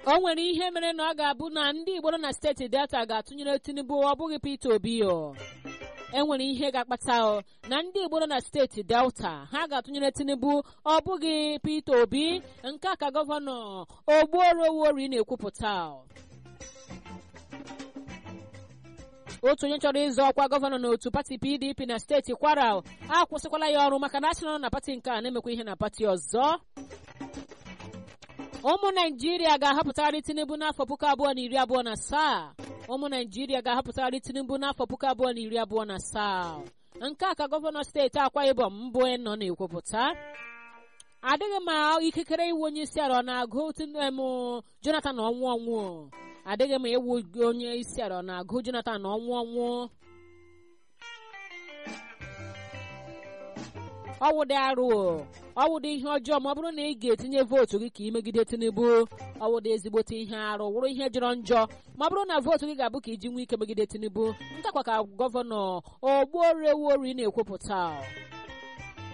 o nwere ihe mere na ọ ga-abụ na ndị Igbo nọ na steeti Delta ga-atụnyere Tinubu ọ bụghị Peter Obi o enwere ihe ga-akpata o na ndị Igbo nọ na steeti Delta ha ga-atụnyere Tinubu ọ bụghị Peter Obi nke a ka gọvanọ Ogbuorowori na-ekwupụta otu onye chọrọ ịzọ ọkwa gọvanọ n'otu pati PDP na steeti Kwara akwụsịkwala ya ọrụ maka na asị nọ na pati nke a na-emekwa ihe na pati ọzọ ụmụ naijiria ga-ahọpụtagharị tinubu n'afọ puku abụọ na iri abụọ na asaa ụmụ naijiria ga-ahọpụtagharị tinubu n'afọ puku abụọ na iri abụọ na asaa nke a ka gọvanọ steeti akwa ibom mbụ nọ na-ekwupụta adịghị ma ikikere iwu onye isi ala ọ na-agụ m jonathan ọnwụ ọnwụ adịghị ma iwu onye isi ala ọ na-agụ jonathan ọnwụ ọnwụ ọwụdị arụ ọwụdị ihe ọjọọ ma ọ bụrụ na ị ga-etinye vootu gị ka ị megide tinubu ọwụdị ezigbote ihe arụ wụrụ ihe jọrọ njọ ma ọ bụrụ na vootu gị ga-abụ ka iji nwee ike megide tinubu ntakwa ka gọvanọ Ogbuorewori na-ekwupụta